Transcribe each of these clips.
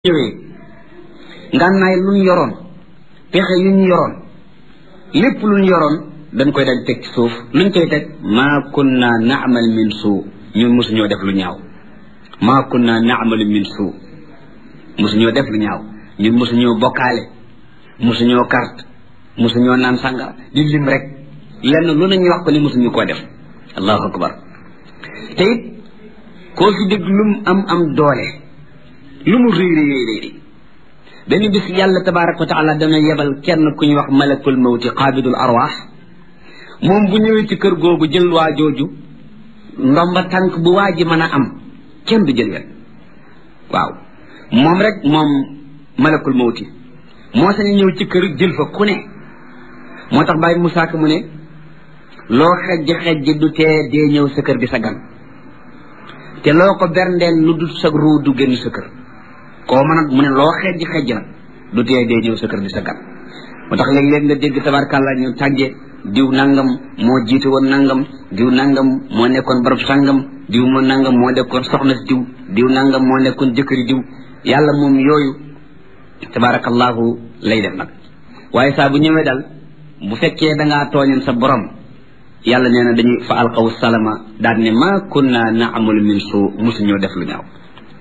ñëwee ngànnaay lu ñu yoroon pexe yu ñu yoroon lépp lu ñu yoroon dañ koy dal teg ci suuf luñ koy teg maa kunna naamal min suu ñun mosuñoo def lu ñaaw maa kunna naamalu min suu mosuñoo def lu ñaaw ñun mosuñoo bokkaale mosuñoo carte mosuñoo naan sàngara di lim rek lenn lu nañu wax ko ni mosuñu koo def allahu akbar te it koo fi dégg lum am am doole lu mu réy réy réy réy benn bis yàlla tabaraka wa taala dana yebal kenn ku ñuy wax malakul mawti qaabidul arwaax moom bu ñëwee ci kër googu jël waa jooju ndomba tànk bu waa ji mën a am kenn du jël wet waaw moom rek moom malakul mawti moo sañ ñëw ci kër jël fa ku ne moo tax bàyyi Musaa Ka mu ne loo xejj xejj du tee dee ñëw sa kër di sa gan te loo ko berndeel lu dul sa ruu du génn sa kër koo mën a mu ne loo xejj xejj nag du tee dee ñëw sa kër di sa gan moo tax léeg-léeg nga dégg tabarkàlla ñu tàgge diw nangam moo jiite woon nangam diw nangam moo nekkoon barab sangam diw moo nangam moo nekkoon soxna si diw diw nangam moo nekkoon jëkkëri diw yàlla moom yooyu tabarakallahu lay def nag waaye saa bu ñëwee dal bu fekkee da ngaa tooñoon sa borom yàlla nee na dañuy fa alqaw salama daal ne ma kunna naamalu min suu musuñoo def lu ñaaw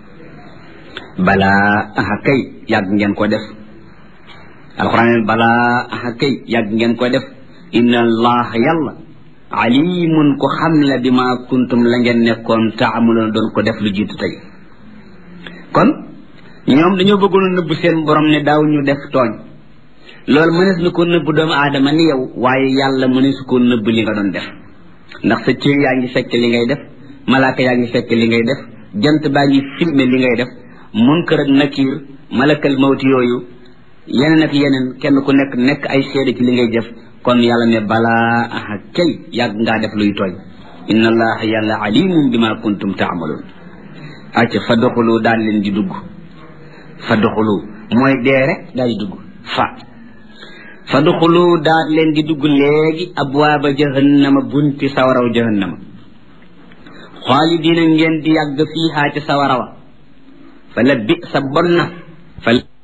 balaa aha kay yàgg ngeen ko def alquran balaa aha kay yàgg ngeen ko def inna allaha yàlla alimun ko xam la bi ma kuntum la ngeen nekkoon taamaloon doon ko def lu jiitu tey kon ñoom dañoo bëggoon a nëbb seen borom ne daaw ñu def tooñ loolu mënees na ko nëbb doomu aadama ni yow waaye yàlla mënees ko nëbb li nga doon def ndax sa cër yaa ngi fekk li ngay def malaaka yaa ngi fekk li ngay def jant baa ngi filmer li ngay def munkar ak nakiir malakal mawti yooyu yeneen ak yeneen kenn ku nekk nekk ay seede ci li ngay def kon yàlla ne balaa aha kay yàgg ngaa def luy tooñ inna allaha yàlla alimum bima kuntum taamaloon acca fa doxulu daal leen di dugg fa doxulu mooy dee rek daal di dugg fa fa duxulu daal leen di dugg léegi abwaaba jahannama bunti sawaraw jahannama xaalidiina ngeen di yàgg fiihaa ci sawarawa fa la bi sa bon na fa